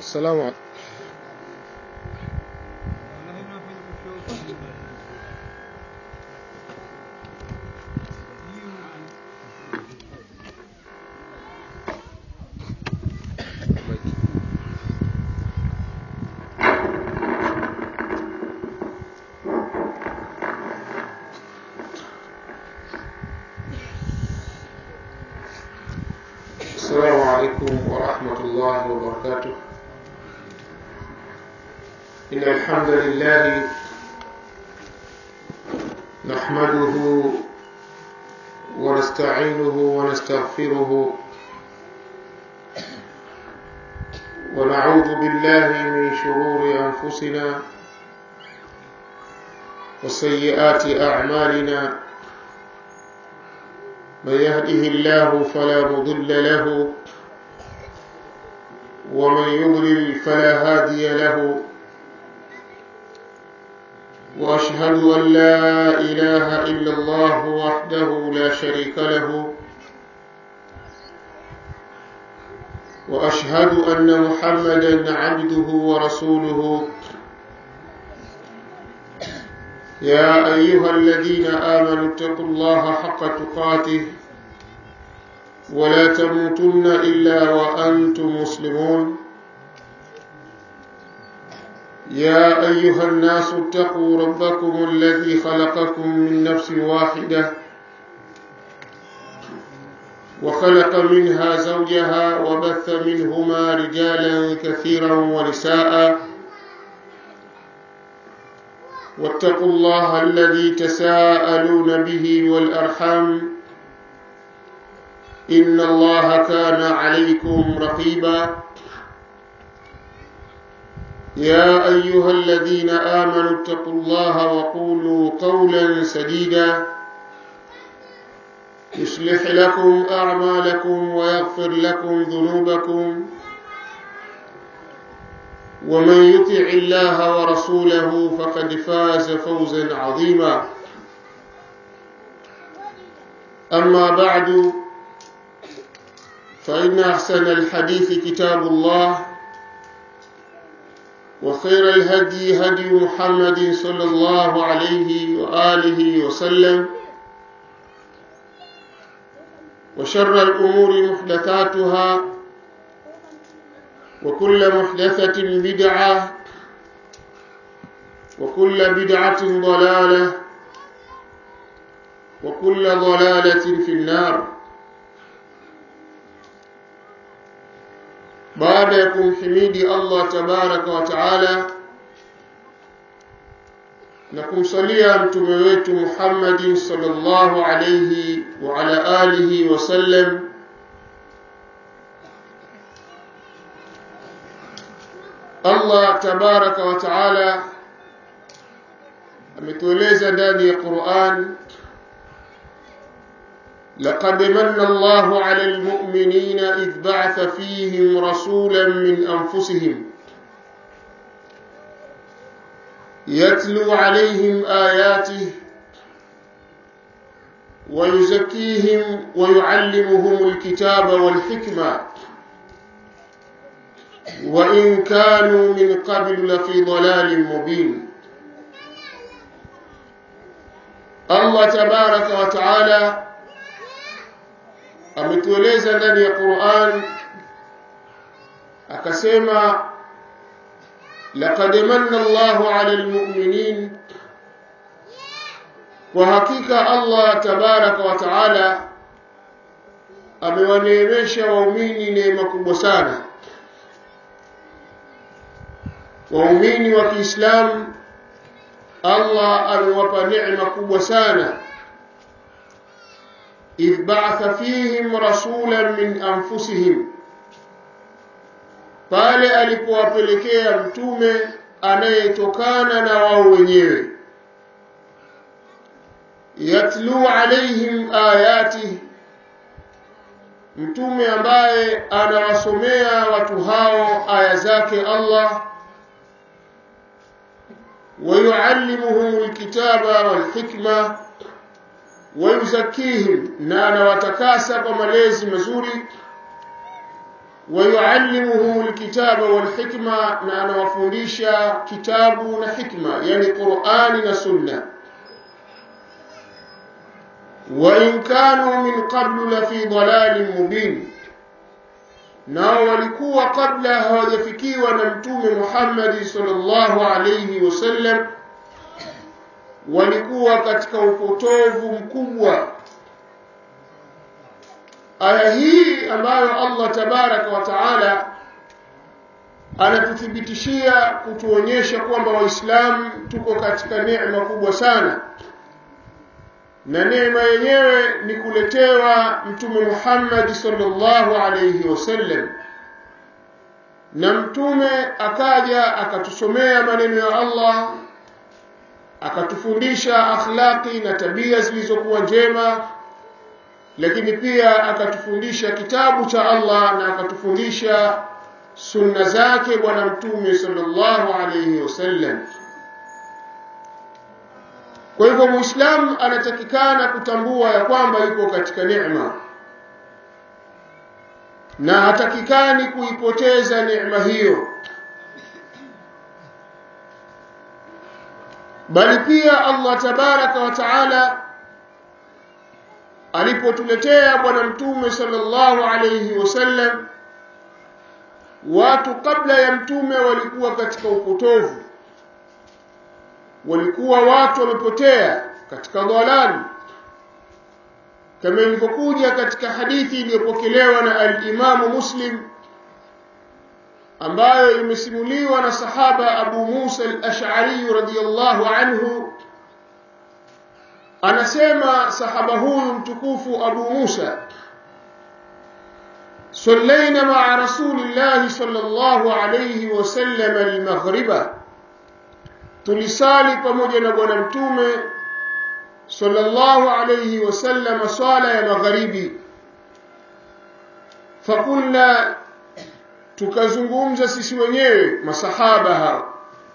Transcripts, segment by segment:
السلام عليكم السلام عليكم ورحمة الله وبركاته إن الحمد لله نحمده ونستعينه ونستغفره ونعوذ بالله من شرور أنفسنا وسيئات أعمالنا من يهده الله فلا مضل له ومن يضلل فلا هادي له واشهد ان لا اله الا الله وحده لا شريك له واشهد ان محمدا عبده ورسوله يا ايها الذين امنوا اتقوا الله حق تقاته ولا تموتن الا وانتم مسلمون يا ايها الناس اتقوا ربكم الذي خلقكم من نفس واحده وخلق منها زوجها وبث منهما رجالا كثيرا ونساء واتقوا الله الذي تساءلون به والارحام ان الله كان عليكم رقيبا يا ايها الذين امنوا اتقوا الله وقولوا قولا سديدا يصلح لكم اعمالكم ويغفر لكم ذنوبكم ومن يطع الله ورسوله فقد فاز فوزا عظيما اما بعد فان احسن الحديث كتاب الله وخير الهدي هدي محمد صلى الله عليه واله وسلم وشر الامور محدثاتها وكل محدثة بدعة وكل بدعة ضلالة وكل ضلالة في النار بعد يكون حميدي الله تبارك وتعالى na kumsalia mtume wetu Muhammadin sallallahu alayhi wa ala alihi wasallam Allah tabaraka wa taala ametueleza ndani ya Qur'an لقد من الله على المؤمنين إذ بعث فيهم رسولا من أنفسهم يتلو عليهم آياته ويزكيهم ويعلمهم الكتاب والحكمة وإن كانوا من قبل لفي ضلال مبين الله تبارك وتعالى ametueleza ndani ya Qur'an akasema laqad manna Allahu 'alal mu'minin kwa hakika Allah tabaraka wa taala amewaneemesha waumini neema kubwa sana waumini wa Kiislamu Allah amewapa neema kubwa sana إذ بعث فيهم رسولا من أنفسهم pale alipowapelekea mtume anayetokana na wao wenyewe yatlu alaihim ayati mtume ambaye anawasomea watu hao aya zake Allah ويعلمهم الكتاب والحكمة ويزكيهم na anawatakasa kwa malezi mazuri ويعلمهم الكتاب والحكمة نانا وفundisha kitabu na hikma yani Qur'ani na Sunna وإن كانوا من قبل لفي ضلال مبين nao walikuwa kabla hawajafikiwa na mtume Muhammad sallallahu alayhi wasallam walikuwa katika upotovu mkubwa aya hii ambayo Allah tabaraka wa taala anatuthibitishia kutuonyesha kwamba waislamu tuko katika neema kubwa sana na neema yenyewe ni kuletewa mtume Muhammad sallallahu alayhi wasallam na mtume akaja akatusomea maneno ya Allah akatufundisha akhlaqi na tabia zilizokuwa njema lakini pia akatufundisha kitabu cha Allah na akatufundisha sunna zake bwana mtume sallallahu alayhi wasallam kwa hivyo muislamu anatakikana kutambua ya kwamba yuko katika neema na hatakikani kuipoteza neema hiyo bali pia Allah tabaraka wa taala alipotuletea bwana mtume sallallahu alayhi wasallam watu kabla ya mtume walikuwa katika upotovu walikuwa watu wamepotea katika dhalali kama ilivyokuja katika hadithi iliyopokelewa na al-Imamu Muslim ambayo imesimuliwa na sahaba Abu Musa al-Ash'ari radhiyallahu anhu anasema sahaba huyu mtukufu Abu Musa صلينا مع رسول الله صلى الله عليه وسلم المغرب tulisali pamoja na bwana mtume sallallahu alayhi wasallam swala ya magharibi fakulna tukazungumza sisi wenyewe masahaba hao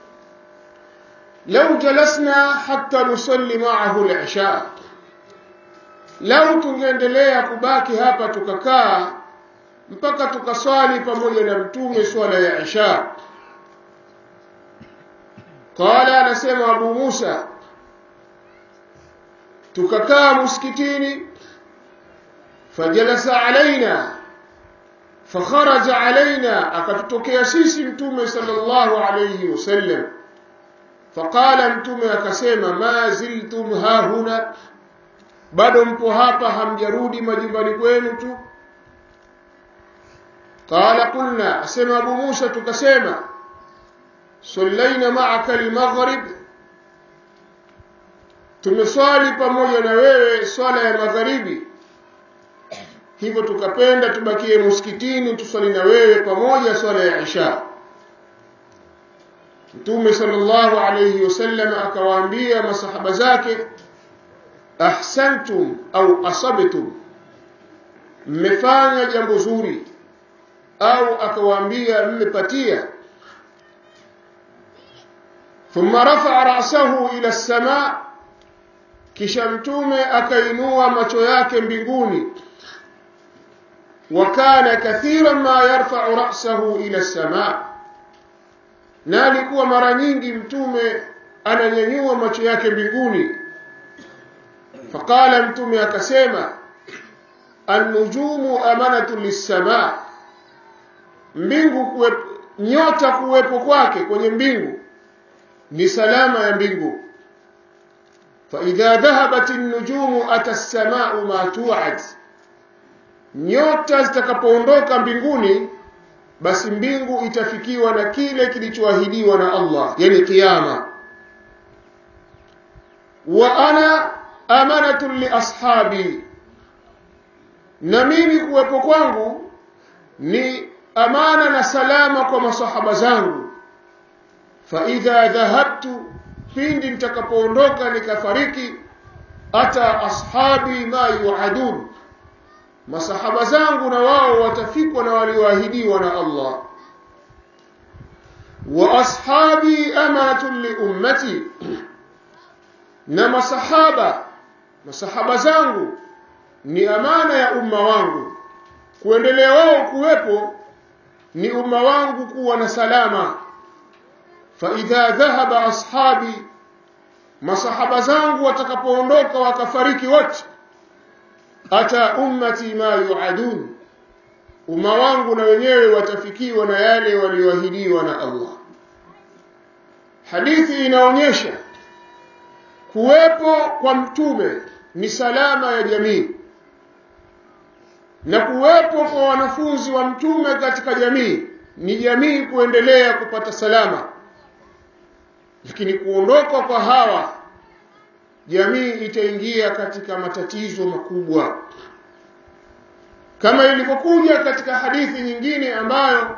lau jalasna hatta nusalli ma'ahu al-isha lau tungeendelea kubaki hapa tukakaa mpaka tukaswali pamoja na mtume swala ya isha qala anasema abu musa tukakaa msikitini fajalasa alaina fakharaja alaina akatutokea sisi mtume sallallahu alayhi wasallam faqala mtume akasema ma ziltum hahuna bado mpo hapa hamjarudi majumbani kwenu tu qala qulna asema abu musa tukasema sallaina ma'aka al-maghrib tumeswali pamoja na wewe swala ya magharibi hivyo tukapenda tubakie msikitini tuswali na wewe pamoja swala ya isha Mtume sallallahu alayhi wasallam akawaambia masahaba zake ahsantum au asabtum mmefanya jambo zuri au akawaambia mmepatia thumma rafa'a ra'sahu ila as-sama' kisha mtume akainua macho yake mbinguni wa kana kathiran ma yarfa'u ra'sahu ila as-sama' na alikuwa mara nyingi mtume ananyanyua macho yake mbinguni faqala mtume akasema an-nujumu amanatu lis-sama' mbingu kuwepo nyota kuwepo kwake kwenye mbingu ni salama ya mbingu فإذا ذهبت النجوم أتى السماء ما توعد nyota zitakapoondoka mbinguni basi mbingu itafikiwa na kile kilichoahidiwa na Allah yani kiyama wa ana amanatu li ashabi na mimi kuwepo kwangu ni amana na salama kwa masahaba zangu fa idha dhahabtu pindi nitakapoondoka nikafariki ata ashabi ma yuadun masahaba zangu na wao watafikwa na walioahidiwa na Allah wa ashabi amanatun li ummati na masahaba masahaba zangu ni amana ya umma wangu kuendelea wao kuwepo ni umma wangu kuwa na salama fa idha dhahaba ashabi masahaba zangu watakapoondoka wakafariki wote ata ummati ma yuadun umma wangu na wenyewe watafikiwa na yale walioahidiwa na Allah hadithi inaonyesha kuwepo kwa mtume ni salama ya jamii na kuwepo kwa wanafunzi wa mtume katika jamii ni jamii kuendelea kupata salama lakini kuondoka kwa hawa jamii itaingia katika matatizo makubwa kama ilivyokuja katika hadithi nyingine ambayo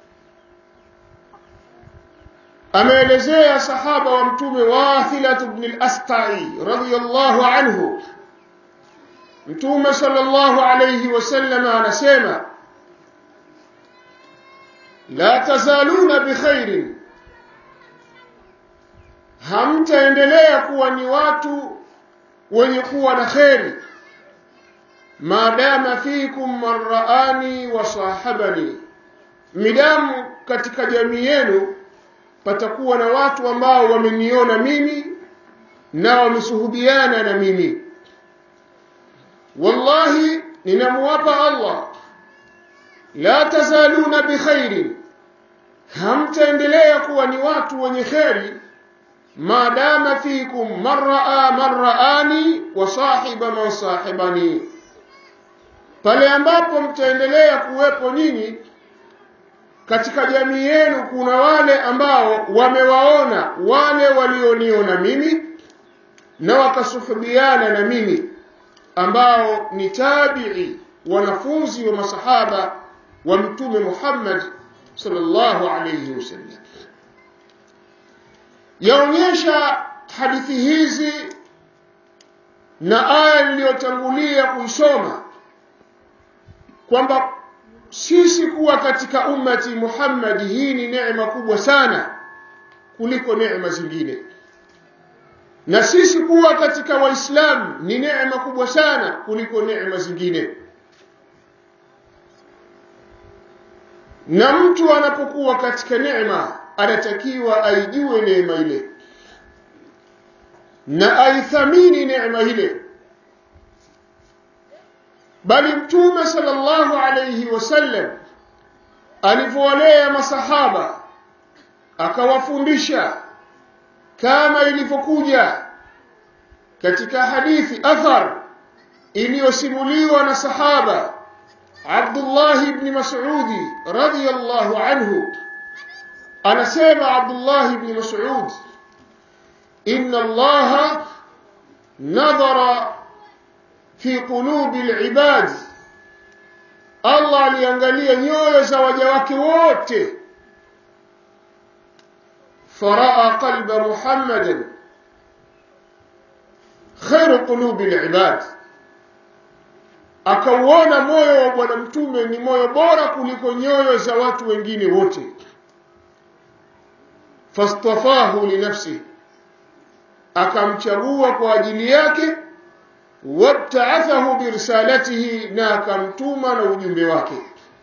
ameelezea sahaba wa mtume Wathilat ibn al-Asqai radhiyallahu anhu mtume sallallahu alayhi wasallam anasema la tazaluna bikhairin hamtaendelea kuwa ni watu wenye kuwa na kheri maadama fikum marraani wa sahabani midamu katika jamii yenu patakuwa na watu ambao wameniona mimi na wamesuhubiana na mimi wallahi ninamuwapa Allah la tazaluna bikhairin hamtaendelea kuwa ni watu wenye kheri maadama fikum marraa marraani wa sahiba man sahibani pale ambapo mtaendelea kuwepo nyinyi katika jamii yenu kuna wale ambao wamewaona wale walioniona mimi na wakasuhubiana na mimi ambao ni tabi'i wanafunzi wa masahaba wa mtume Muhammad sallallahu alayhi wasallam yaonyesha hadithi hizi na aya niliyotangulia kuisoma kwamba sisi kuwa katika ummati Muhammad hii ni neema kubwa sana kuliko neema zingine na sisi kuwa katika waislamu ni neema kubwa sana kuliko neema zingine na mtu anapokuwa katika neema anatakiwa aijue neema ile na aithamini neema ile bali mtume sallallahu alayhi wasallam alivyowalea masahaba akawafundisha kama ilivyokuja katika hadithi athar iliyosimuliwa na sahaba Abdullah ibn Mas'ud radhiyallahu anhu anasema Abdullah ibn Mas'ud inna Allah nadhara fi qulubi al-ibad Allah aliangalia nyoyo za waja wake wote faraa qalba Muhammadan khairu qulubi al-ibad akauona moyo wa bwana mtume ni moyo bora kuliko nyoyo za watu wengine wote fastafahu linafsi akamchagua kwa ajili yake wabtaathahu birisalatihi na akamtuma na ujumbe wake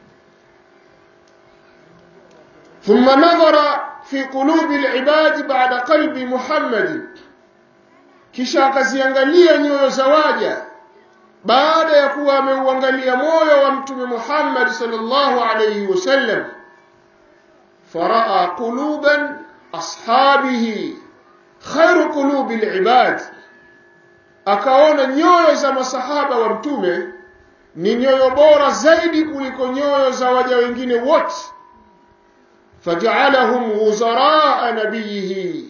thumma nadhara fi qulubi alibadi ba'da qalbi muhammad kisha akaziangalia nyoyo za waja baada ya kuwa ameuangalia moyo wa mtume Muhammad sallallahu alayhi wasallam faraa quluban ashabihi khairu qulubi alibad akaona nyoyo za masahaba wa mtume ni nyoyo bora zaidi kuliko nyoyo za waja wengine wote faj'alahum wuzaraa nabiyihi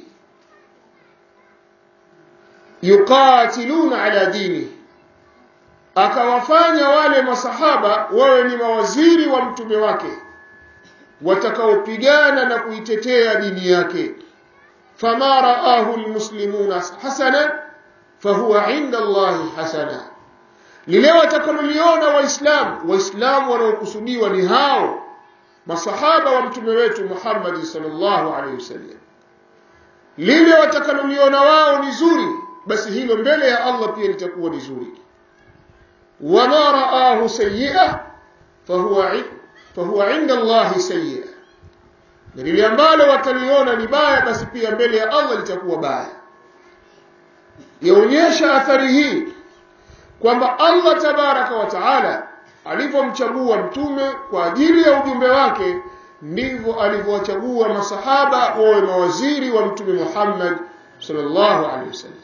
yuqatiluna ala dinihi akawafanya wale masahaba wawe ni mawaziri wa mtume wake watakaopigana na kuitetea dini yake fama raahu almuslimuna hasana fahuwa inda Allahi hasana lile watakaloliona waislamu waislamu wanaokusudiwa ni hao masahaba wa mtume wetu Muhammad sallallahu alaihi wasallam lile watakaloliona wao ni zuri basi hilo mbele ya Allah pia litakuwa ni zuri wama raahu sayyi'a fahuwa fahuwa inda Allahi sayyi'a na lile ambalo wataliona ni baya basi pia mbele ya Allah litakuwa baya yaonyesha athari hii kwamba Allah tabaraka wa taala alivyomchagua mtume kwa ajili ya ujumbe wake ndivyo alivyowachagua masahaba wawe mawaziri wa mtume Muhammad sallallahu alaihi wasallam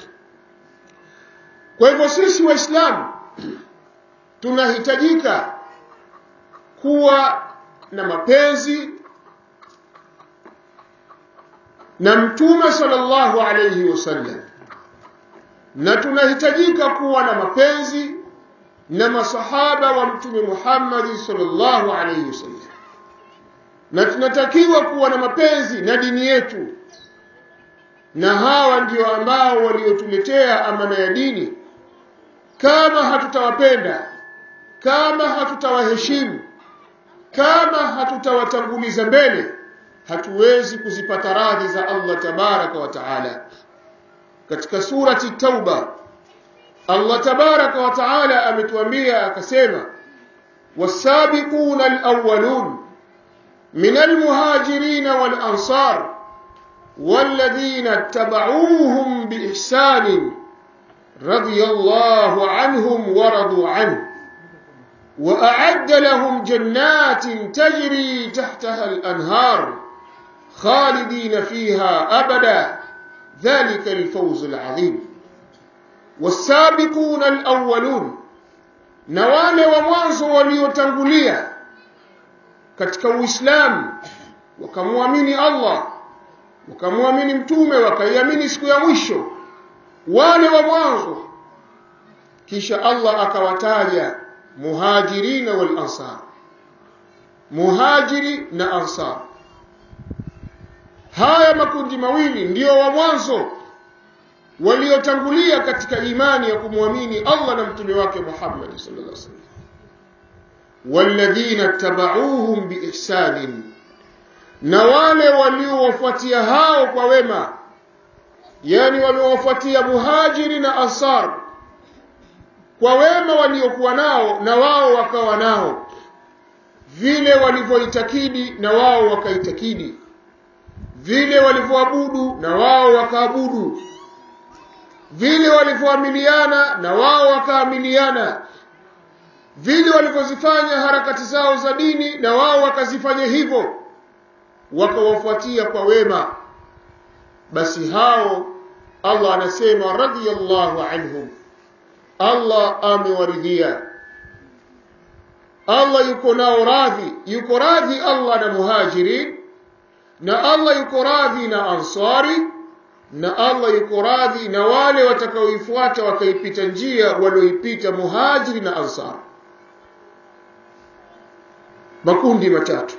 kwa hivyo sisi waislamu tunahitajika kuwa na mapenzi na mtume sallallahu alayhi wasallam na tunahitajika kuwa na mapenzi na masahaba wa mtume Muhammad sallallahu alayhi wasallam na tunatakiwa kuwa na mapenzi na dini yetu na hawa ndio ambao waliotuletea amana ya dini kama hatutawapenda kama hatutawaheshimu kama hatutawatanguliza mbele hatuwezi kuzipata radhi za Allah tabaraka wa taala katika surati tauba Allah tabaraka wa taala ametuambia akasema wasabiquna alawwalun min almuhajirin walansar والذين اتبعوهم بإحسان رضي الله عنهم ورضوا عنه وأعد لهم جنات تجري تحتها الأنهار خالدين فيها أبدا ذلك الفوز العظيم والسابقون الأولون نوال ومwanzo waliotangulia katika Uislamu wakamwamini Allah wakamwamini mtume wakaiamini siku ya mwisho wale wa mwanzo kisha Allah akawataja muhajirina wal ansar muhajiri na ansar haya makundi mawili ndio wa mwanzo waliotangulia katika imani ya kumwamini Allah na mtume wake Muhammad sallallahu alaihi wasallam walladhina tabauhum biihsanin na wale waliowafuatia hao kwa wema yani waliowafuatia muhajiri na ansar kwa wema waliokuwa nao na wao wakawa nao vile walivyoitakidi na wao wakaitakidi vile walivyoabudu na wao wakaabudu vile walivyoamiliana na wao wakaamiliana vile walivyozifanya harakati zao za dini na wao wakazifanya hivyo wakawafuatia kwa wema basi hao Allah anasema radiyallahu anhum Allah amewaridhia Allah yuko nao radhi yuko radhi Allah na muhajirin na Allah yuko radhi na ansari na Allah yuko radhi na wale watakaoifuata wakaipita njia walioipita muhajiri na ansar makundi matatu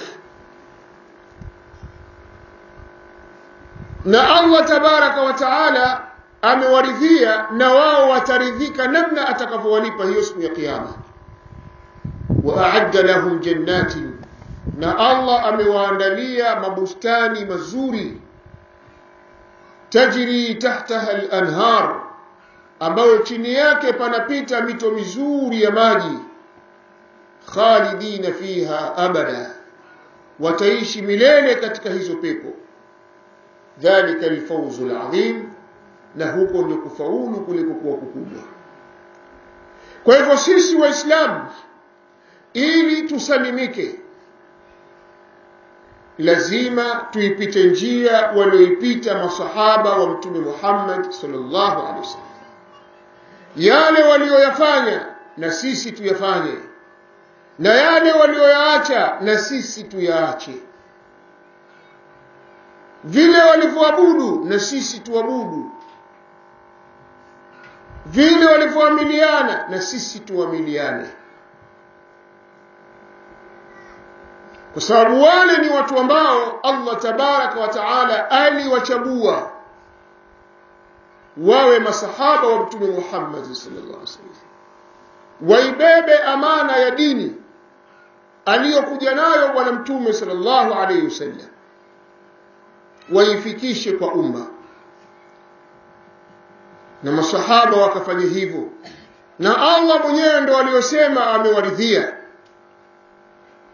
na Allah tabaraka wa taala amewaridhia na wao wataridhika namna atakavyowalipa hiyo siku ya kiyama wa a'adda lahum jannatin na Allah amewaandalia mabustani mazuri tajri tahtaha al-anhar ambayo chini yake panapita mito mizuri ya maji khalidina fiha abada wataishi milele katika hizo pepo dhalika alfawzu alazim na huko ndio kufaulu kuliko kuwa kukubwa kwa hivyo sisi waislamu ili tusalimike lazima tuipite njia walioipita masahaba wa mtume Muhammad sallallahu alaihi wasallam yale walioyafanya na sisi tuyafanye na yale walioyaacha na sisi tuyaache vile walivyoabudu na sisi tuabudu vile walivyoamiliana na sisi tuamiliane kwa sababu wale ni watu ambao Allah tabaraka wa taala aliwachagua wawe masahaba wa mtume Muhammad sallallahu alaihi wasallam waibebe amana ya dini aliyokuja nayo bwana mtume sallallahu alaihi wasallam waifikishe kwa umma na masahaba wakafanya hivyo na Allah mwenyewe ndo aliyosema amewaridhia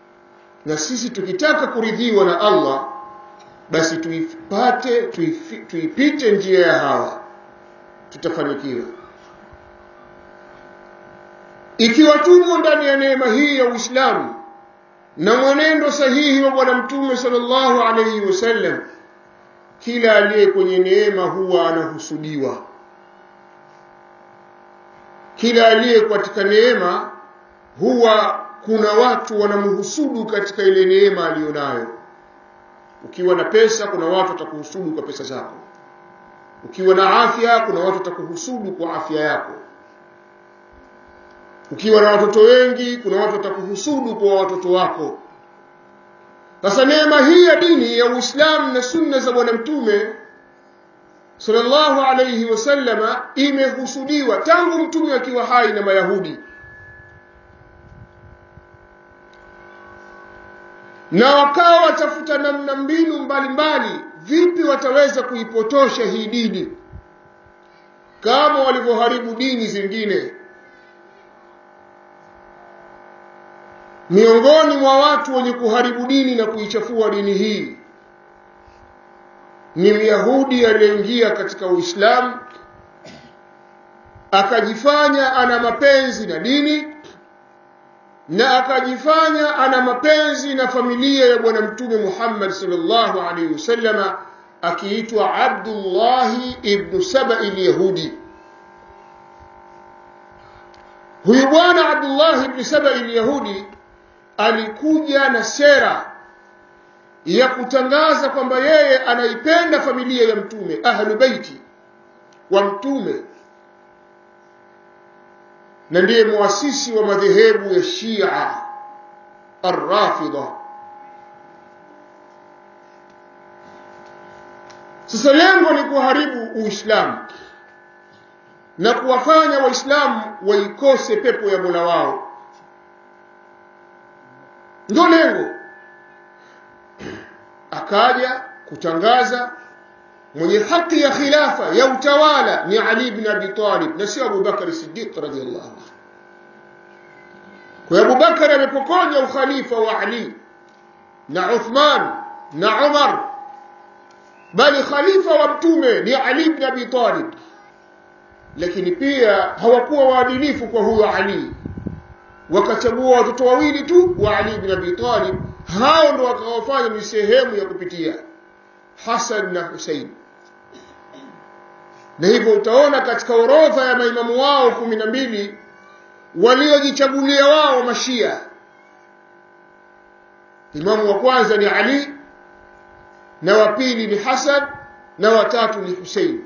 na sisi tukitaka kuridhiwa na Allah basi tuipate tuipite njia ya hawa tutafanikiwa ikiwa tumo ndani ya neema hii ya Uislamu na mwenendo sahihi wa bwana mtume sallallahu alayhi wasallam kila aliye kwenye neema huwa anahusudiwa kila aliye katika neema huwa kuna watu wanamhusudu katika ile neema aliyonayo ukiwa na pesa kuna watu watakuhusudu kwa pesa zako ukiwa na afya kuna watu watakuhusudu kwa afya yako ukiwa na watoto wengi kuna watu watakuhusudu kwa watoto wako sasa neema hii ya dini ya Uislamu na sunna za bwana mtume sallallahu alayhi wasallama imehusudiwa tangu mtume akiwa hai na mayahudi na wakawa watafuta namna mbinu mbalimbali vipi wataweza kuipotosha hii dini kama walivyoharibu dini zingine miongoni mwa watu wenye kuharibu dini na kuichafua dini hii ni myahudi aliyeingia katika uislamu akajifanya ana mapenzi na dini na akajifanya ana mapenzi na familia ya bwana mtume Muhammad sallallahu alaihi wasallama akiitwa Abdullah ibn Saba al-Yahudi huyu bwana Abdullah ibn Saba al-Yahudi alikuja na sera ya kutangaza kwamba yeye anaipenda familia ya mtume ahlu baiti wa mtume na ndiye muasisi wa madhehebu ya Shia Ar-Rafidha sasa lengo ni kuharibu Uislamu na kuwafanya Waislamu waikose pepo ya Mola wao ndio lengo akaja kutangaza mwenye haki ya khilafa ya utawala ni Ali ibn Abi Talib na sio Abu Bakar Siddiq radhiyallahu anhu kwa Abu Bakar amepokonya ukhalifa wa Ali na Uthman na Umar bali khalifa wa mtume ni Ali ibn Abi Talib lakini pia hawakuwa waadilifu kwa huyo Ali wakachagua watoto wawili tu wa Ali ibn Abi Talib hao ndo wakawafanya ni sehemu ya kupitia Hasan na Hussein na hivyo utaona katika orodha ya maimamu wao kumi na mbili waliojichagulia wao mashia imamu wa kwanza ni Ali na wa pili ni Hasan na watatu ni Hussein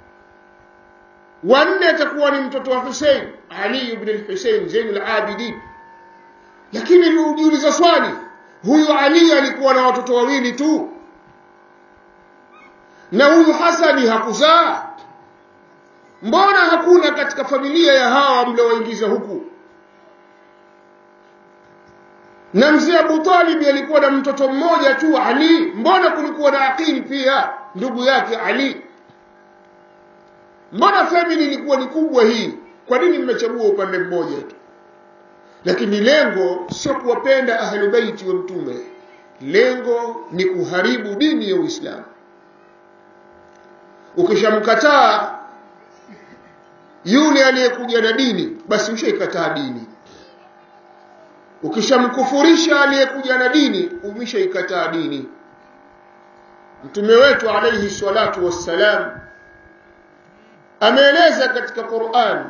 wanne atakuwa ni mtoto wa Hussein Ali ibn al-Hussein Zainul Abidin lakini ujiuliza swali huyu Ali alikuwa na watoto wawili tu na huyu Hasani hakuzaa mbona hakuna katika familia ya hawa mliowaingiza huku na mzee Abu Talib alikuwa na mtoto mmoja tu Ali mbona kulikuwa na Aqil pia ndugu yake Ali mbona family ilikuwa ni kubwa hii kwa nini mmechagua upande mmoja tu lakini lengo sio kuwapenda ahlubaiti wa mtume lengo ni kuharibu dini ya Uislamu ukishamkataa yule aliyekuja na dini basi ushaikataa dini ukishamkufurisha aliyekuja na dini umeshaikataa dini mtume wetu alayhi salatu wassalam ameeleza katika Qur'an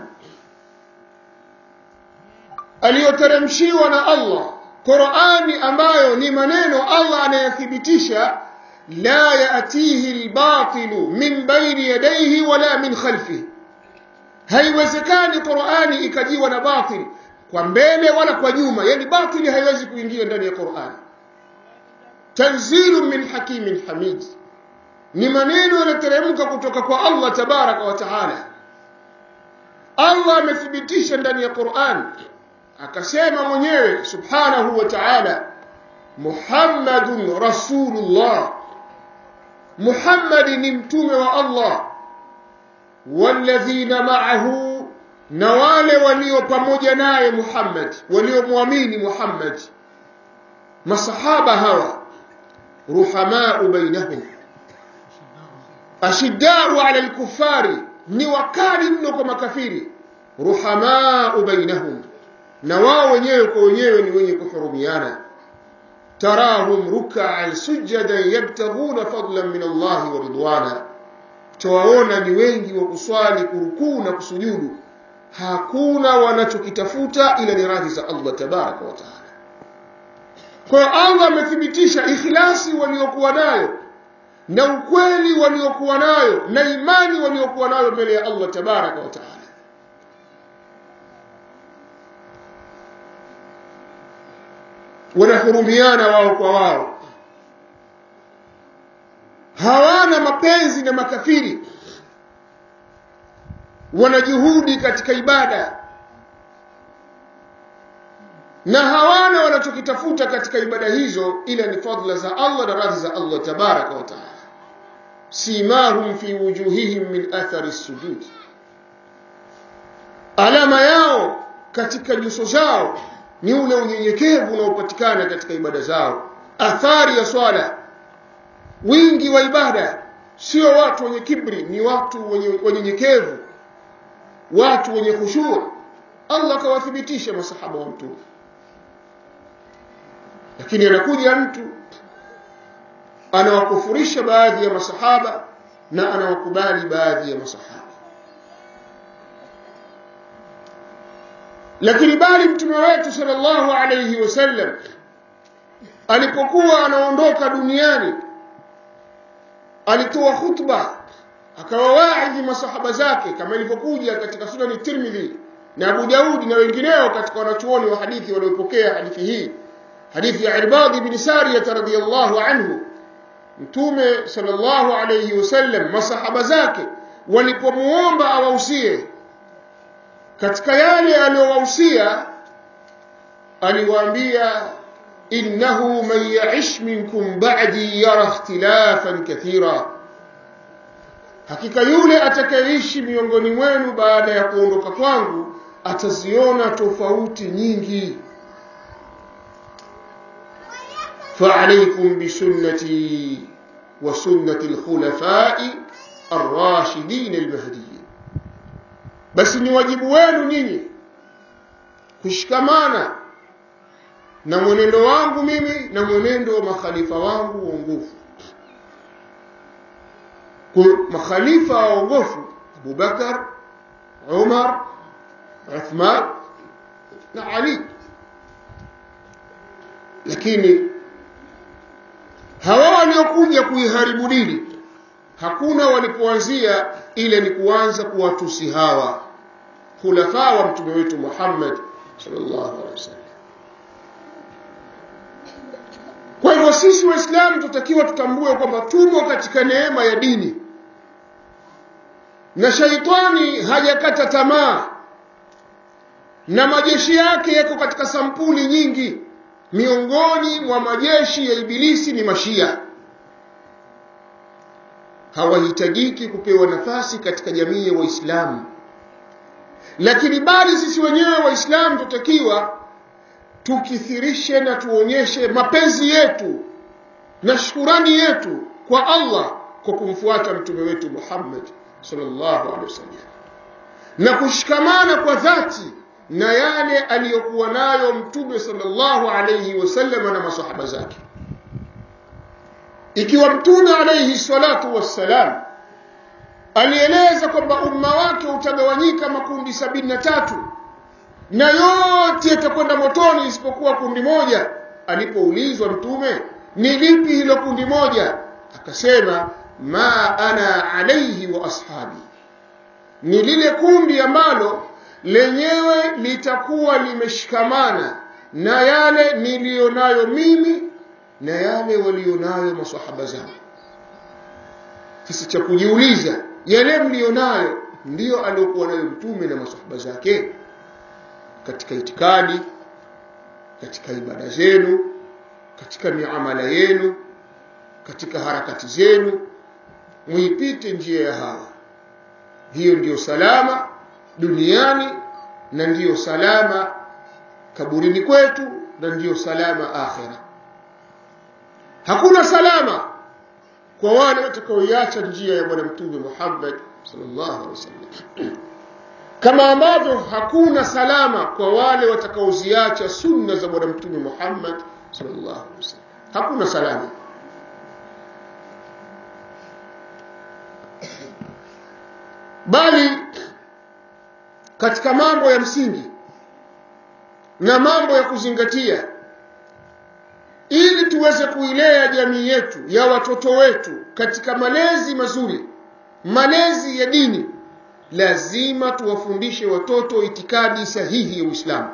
aliyoteremshiwa na Allah Qur'ani ambayo ni maneno Allah anayathibitisha la yatihi albatilu min baini yadayhi wala min khalfihi haiwezekani Qur'ani ikajiwa na batil kwa mbele wala kwa nyuma yani batili haiwezi kuingia ndani ya Qur'ani tanzilu min hakimin hamid ni maneno yanateremka kutoka kwa Allah tabaraka wa taala Allah amethibitisha ndani ya Qur'an akasema mwenyewe subhanahu wa ta'ala Muhammadun Rasulullah Muhammad ni mtume wa Allah walladhina ma'ahu na wale walio pamoja naye Muhammad waliomwamini Muhammad masahaba hawa ruhamau bainahum ashiddau ala lkufari ni wakali mno kwa makafiri ruhamau bainahum na wao wenyewe kwa wenyewe ni wenye kuhurumiana tarahum rukaan sujadan yabtaghuna fadlan min allahi wa ridwana tawaona ni wengi wa kuswali kurukuu na kusujudu hakuna wanachokitafuta ila ni radhi za allah tabaraka wa taala kwa hiyo allah amethibitisha ikhlasi waliokuwa nayo na ukweli waliokuwa nayo na imani waliokuwa nayo mbele ya allah tabaraka wa taala wanahurumiana wao kwa wao hawana mapenzi na makafiri wana juhudi katika ibada na hawana wanachokitafuta katika ibada hizo ila ni fadla za Allah na radhi za Allah tabaraka wa taala simahum fi wujuhihim min athari sujud alama yao katika nyuso zao ni ule unyenyekevu unaopatikana katika ibada zao athari ya swala wingi wa ibada sio watu wenye kibri ni watu wenye wanyenyekevu watu wenye khushuu Allah akawathibitisha masahaba wa mtume lakini anakuja mtu anawakufurisha baadhi ya masahaba na anawakubali baadhi ya masahaba lakini bali mtume wetu sallallahu alayhi wasallam alipokuwa anaondoka duniani alitoa khutba akawawaidhi masahaba zake kama ilivyokuja katika sunani Tirmidhi na Abu Daudi na wengineo katika wanachuoni wa hadithi waliopokea hadithi hii hadithi ya Irbad ibn Sariyah radhiyallahu anhu mtume sallallahu alayhi wasallam masahaba zake walipomuomba awahusie katika yale aliyowahusia aliwaambia innahu man ya'ish minkum ba'di yara ikhtilafan kathira hakika yule atakayeishi miongoni mwenu baada ya kuondoka kwangu ataziona tofauti nyingi فعليكم بسنتي وسنة الخلفاء الراشدين المهديين بس ni wajibu wenu nyinyi kushikamana na mwenendo wangu mimi na mwenendo wa makhalifa wangu waongofu makhalifa waongofu Abubakar Umar Uthman na Ali lakini hawa waliokuja kuiharibu dini hakuna walipoanzia ile ni kuanza kuwatusi hawa khulafa wa mtume wetu Muhammad sallallahu alaihi wasallam kwa hivyo sisi waislamu tutakiwa tutambue kwamba tumo katika neema ya dini na shaitani hajakata tamaa na majeshi yake yako katika sampuli nyingi miongoni mwa majeshi ya ibilisi ni mashia hawahitajiki kupewa nafasi katika jamii ya waislamu lakini bali sisi wenyewe waislamu tutakiwa tukithirishe na tuonyeshe mapenzi yetu na shukurani yetu kwa Allah kwa kumfuata mtume wetu Muhammad sallallahu alaihi wasallam na kushikamana kwa dhati na yale aliyokuwa nayo mtume sallallahu alayhi wasallam na masahaba zake ikiwa mtume alayhi salatu wassalam alieleza kwamba umma wake utagawanyika makundi sabini na tatu na yote yatakwenda motoni isipokuwa kundi moja alipoulizwa mtume ni lipi hilo kundi moja akasema ma ana alayhi wa ashabi ni lile kundi ambalo lenyewe litakuwa limeshikamana na yale niliyonayo mimi na yale walionayo masahaba zangu sasa cha kujiuliza yale mlionayo ndiyo aliyokuwa nayo mtume na masahaba zake katika itikadi katika ibada zenu katika miamala yenu katika harakati zenu muipite njia ya hawa hiyo ndiyo salama duniani na ndiyo salama kaburini kwetu na ndiyo salama akhira hakuna salama kwa wale watakaoiacha njia ya bwana mtume Muhammad sallallahu alaihi wasallam kama ambavyo hakuna salama kwa wale watakaoziacha sunna za bwana mtume Muhammad sallallahu alaihi wasallam hakuna salama bali katika mambo ya msingi na mambo ya kuzingatia ili tuweze kuilea jamii yetu ya watoto wetu katika malezi mazuri malezi ya dini lazima tuwafundishe watoto itikadi sahihi ya Uislamu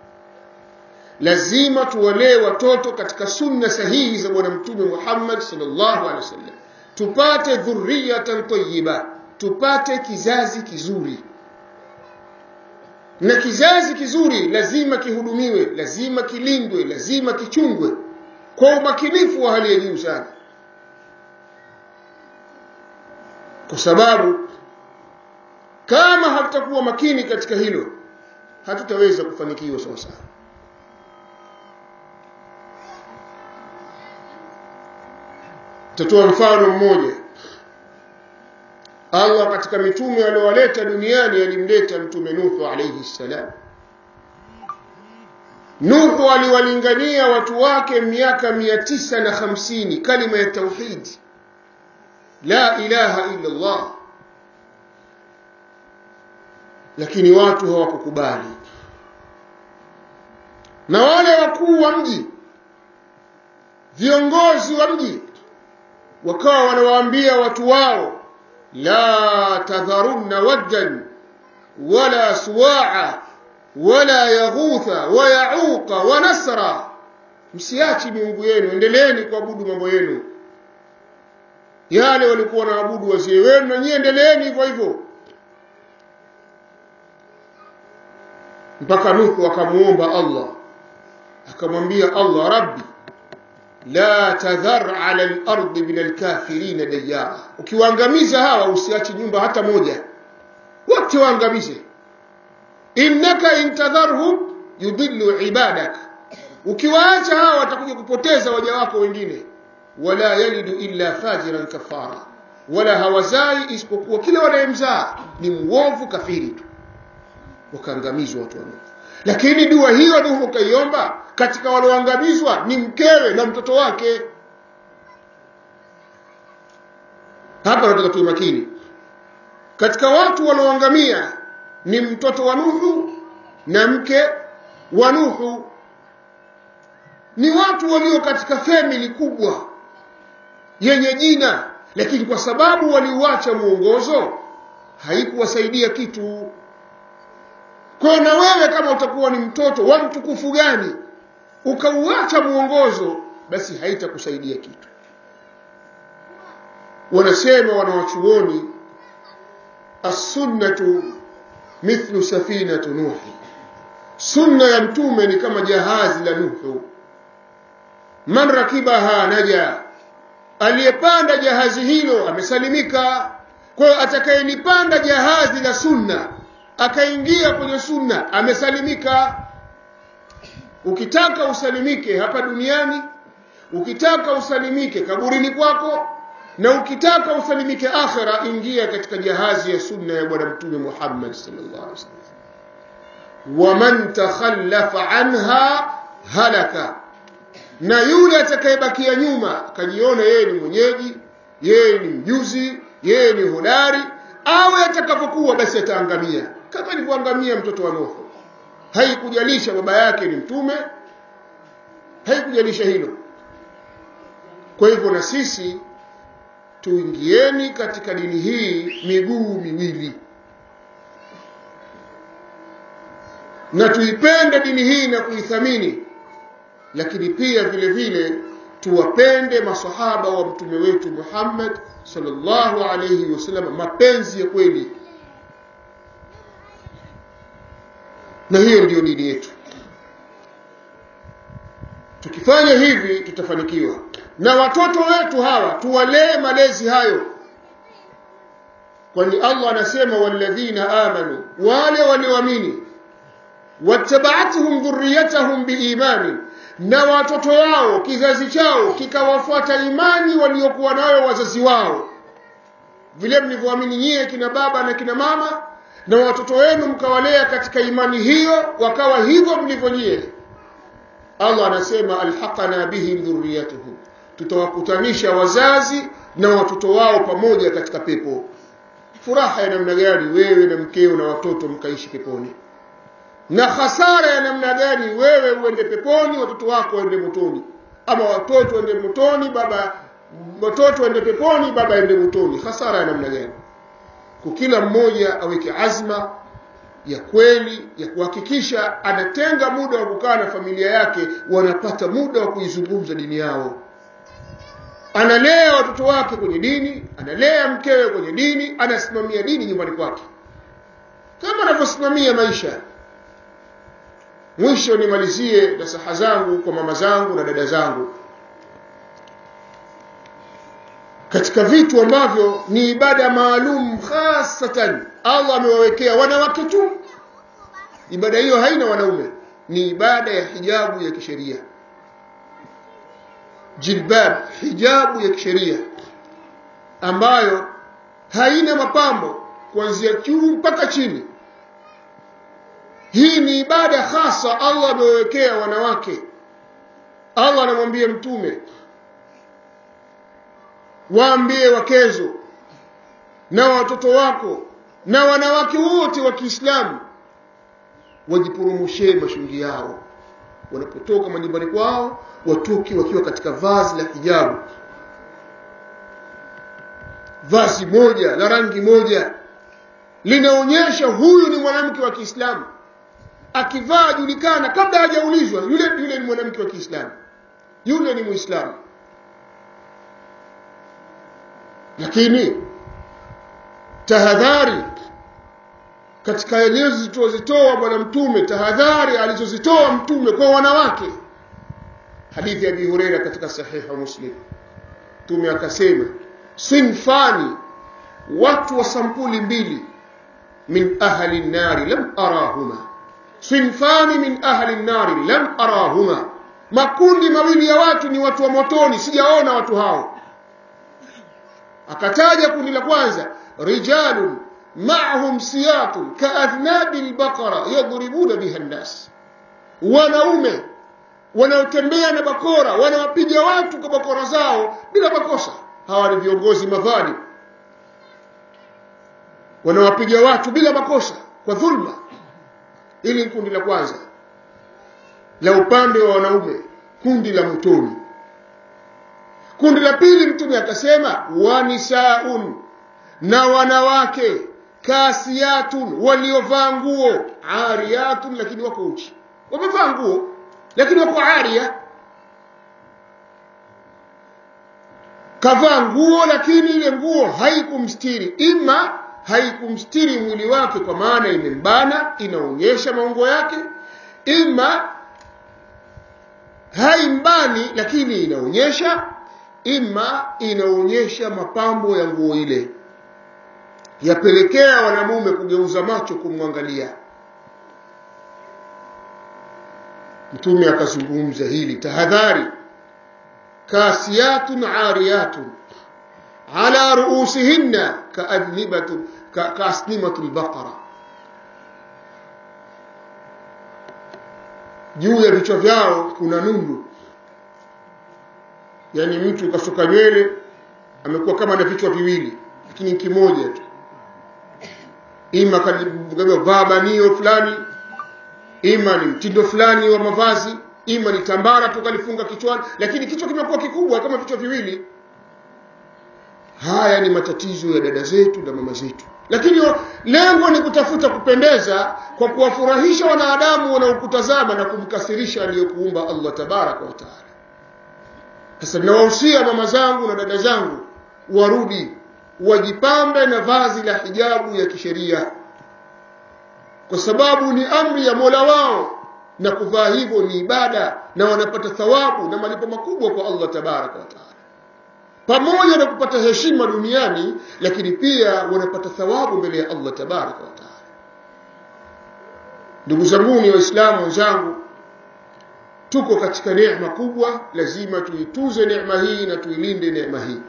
lazima tuwalee watoto katika sunna sahihi za bwana mtume Muhammad sallallahu alaihi wasallam tupate dhurriyatan tayyiba tupate kizazi kizuri na kizazi kizuri lazima kihudumiwe lazima kilindwe lazima kichungwe kwa umakinifu wa hali ya juu sana kwa sababu kama hatutakuwa makini katika hilo hatutaweza kufanikiwa sawa sawa tatoa mfano mmoja Allah katika mitume aliowaleta duniani alimleta mtume Nuhu alayhi salam Nuhu aliwalingania watu wake miaka mia tisa na hamsini kalima ya tauhid la ilaha illa Allah lakini watu hawakukubali na wale wakuu wa mji viongozi wa mji wakawa wanawaambia watu wao la tadharunna waddan wala suwa'a wala yaghutha wa yauqa wa nasra msiachi miungu yenu endeleeni kuabudu mambo yenu yale walikuwa wanaabudu wazee wenu na nyie endeleeni hivyo hivyo mpaka Nuhu akamuomba Allah akamwambia Allah rabbi la tadhar ala al-ardi min al-kafirin dayara ukiwaangamiza hawa usiache nyumba hata moja wote waangamize innaka intadharhum yudillu ibadak ukiwaacha hawa watakuja kupoteza waja wako wengine wala yalidu illa fajiran kafara wala hawazai isipokuwa kila wanayemzaa ni muovu kafiri tu wakaangamizwa watu wa Nuhu lakini dua hiyo Nuhu kaiomba katika walioangamizwa ni mkewe na mtoto wake hapa nataka tuwe makini katika watu walioangamia ni mtoto wa Nuhu na mke wa Nuhu ni watu walio katika family kubwa yenye jina lakini kwa sababu waliuacha mwongozo haikuwasaidia kitu kwa na wewe kama utakuwa ni mtoto wa mtukufu gani ukauacha mwongozo basi haitakusaidia kitu wanasema wanawachuoni as-sunnatu mithlu safinatu nuhi sunna ya mtume ni kama jahazi la nuhu man rakibaha naja aliyepanda jahazi hilo amesalimika kwa hiyo atakayenipanda jahazi la sunna akaingia kwenye sunna amesalimika ukitaka usalimike hapa duniani ukitaka usalimike kaburini kwako na ukitaka usalimike akhira ingia katika jahazi ya sunna ya bwana mtume Muhammad sallallahu alaihi wasallam waman takhallafa anha halaka na yule atakayebakia nyuma akajiona yeye ni mwenyeji yeye ni mjuzi yeye ni hodari awe atakapokuwa basi ataangamia kama alivyoangamia mtoto wa Nuhu haikujalisha baba yake ni mtume haikujalisha hilo kwa hivyo na sisi tuingieni katika dini hii miguu miwili na tuipende dini hii na kuithamini lakini pia vile vile tuwapende masahaba wa mtume wetu Muhammad sallallahu alayhi wasallam mapenzi ya kweli na hiyo ndiyo dini yetu tukifanya hivi tutafanikiwa na watoto wetu hawa tuwalee malezi hayo kwani Allah anasema walladhina amanu wale walioamini wattaba'atuhum dhurriyyatuhum biimani na watoto wao kizazi chao kikawafuata imani waliokuwa nayo wazazi wao vile mlivyoamini nyie kina baba na kina mama na watoto wenu mkawalea katika imani hiyo wakawa hivyo mlivyo nyie Allah anasema alhaqana bihim dhurriyatuhum tutawakutanisha wazazi na watoto wao pamoja katika pepo furaha ya namna gani wewe na mkeo na watoto mkaishi peponi na hasara ya namna gani wewe uende peponi watoto wako waende motoni ama watoto waende motoni baba watoto waende peponi baba aende motoni hasara ya namna gani kwa kila mmoja aweke azma ya kweli ya kuhakikisha anatenga muda wa kukaa na familia yake wanapata muda wa kuizungumza dini yao analea watoto wake kwenye dini analea mkewe kwenye dini anasimamia dini nyumbani kwake kama anavyosimamia maisha mwisho nimalizie nasaha zangu kwa mama zangu na dada zangu katika vitu ambavyo ni ibada maalum hasatan Allah amewawekea wanawake tu ibada hiyo haina wanaume ni ibada ya hijabu ya kisheria jilbab hijabu ya kisheria ambayo haina mapambo kuanzia juu mpaka chini hii ni ibada hasa Allah amewekea wanawake Allah anamwambia mtume waambie wakezo na watoto wako na wanawake wote wa Kiislamu wajipurumushie mashungi yao wanapotoka majumbani kwao watoke wakiwa katika vazi la hijabu vazi moja la rangi moja linaonyesha huyu ni mwanamke wa Kiislamu akivaa julikana kabla hajaulizwa yule yule ni mwanamke wa Kiislamu yule ni Muislamu lakini tahadhari katika eneo zilizozitoa bwana mtume tahadhari alizozitoa mtume kwa wanawake hadithi ya Abi Huraira katika sahiha Muslim mtume akasema sinfani watu wa sampuli mbili min ahli nari lam arahuma sinfani min ahli nari lam arahuma makundi mawili ya watu ni watu wa motoni sijaona watu hao akataja kundi la kwanza rijalun ma'ahum siyatun ka'adhnabi al-baqara yadribuna biha an-nas wanaume wanaotembea na bakora wanawapiga watu kwa bakora zao bila makosa hawa ni viongozi madhali wanawapiga watu bila makosa kwa dhulma ili ni kundi la kwanza la upande wa wanaume kundi la motoni kundi la pili mtume akasema wanisaun na wanawake kasiyatun waliovaa nguo ariyatun lakini wako uchi wamevaa nguo lakini wako aria kavaa nguo lakini ile nguo haikumstiri ima haikumstiri mwili wake kwa maana imembana inaonyesha maungo yake ima haimbani lakini inaonyesha ima inaonyesha mapambo ya nguo ile yapelekea wanamume kugeuza macho kumwangalia mtume akazungumza hili tahadhari kasiyatun ariyatun ala ruusihinna kaadnibatu kaasnimatu albaqara juu ya vichwa vyao kuna nundu yani mtu kasuka nywele amekuwa kama na vichwa viwili lakini kimoja tu ima vaa banio fulani ima ni mtindo fulani wa mavazi ima ni tambara tu kalifunga kichwani lakini kichwa kimekuwa kikubwa kama vichwa viwili haya ni matatizo ya dada zetu na mama zetu lakini lengo ni kutafuta kupendeza kwa kuwafurahisha wanadamu wanaokutazama na kumkasirisha aliyekuumba Allah tabaraka wa taala sasa nawahusia mama zangu na dada zangu warudi wajipambe na vazi la hijabu ya kisheria kwa sababu ni amri ya Mola wao na kuvaa hivyo ni ibada na wanapata thawabu na malipo makubwa kwa Allah tabaraka wa taala pamoja na kupata heshima duniani lakini pia wanapata thawabu mbele ya Allah tabaraka wa taala ndugu zangu ni waislamu wenzangu tuko katika neema kubwa lazima tuituze neema hii na tuilinde neema hii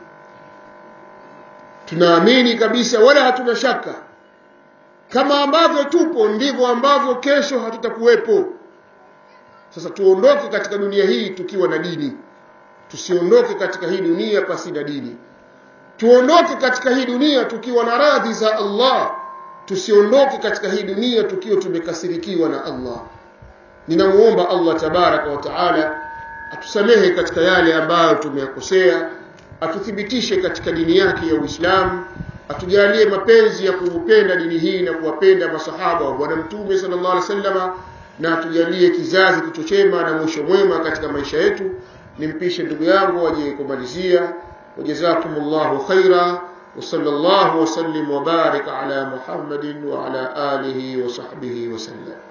tunaamini kabisa wala hatuna shaka kama ambavyo tupo ndivyo ambavyo kesho hatutakuwepo sasa tuondoke katika dunia hii tukiwa na dini tusiondoke katika hii dunia pasi na dini tuondoke katika hii dunia tukiwa na radhi za Allah tusiondoke katika hii dunia tukiwa tumekasirikiwa na Allah ninamuomba Allah tabaraka wa taala atusamehe katika yale ambayo tumeyakosea atuthibitishe katika dini yake ya Uislamu atujalie mapenzi ya kuupenda dini hii na kuwapenda masahaba wa bwana mtume sallallahu alaihi wasallam na atujalie kizazi kichochema na mwisho mwema katika maisha yetu nimpishe ndugu yangu aje kumalizia wajazakumullahu khaira وصلى الله وسلم وبارك على محمد وعلى آله وصحبه وسلم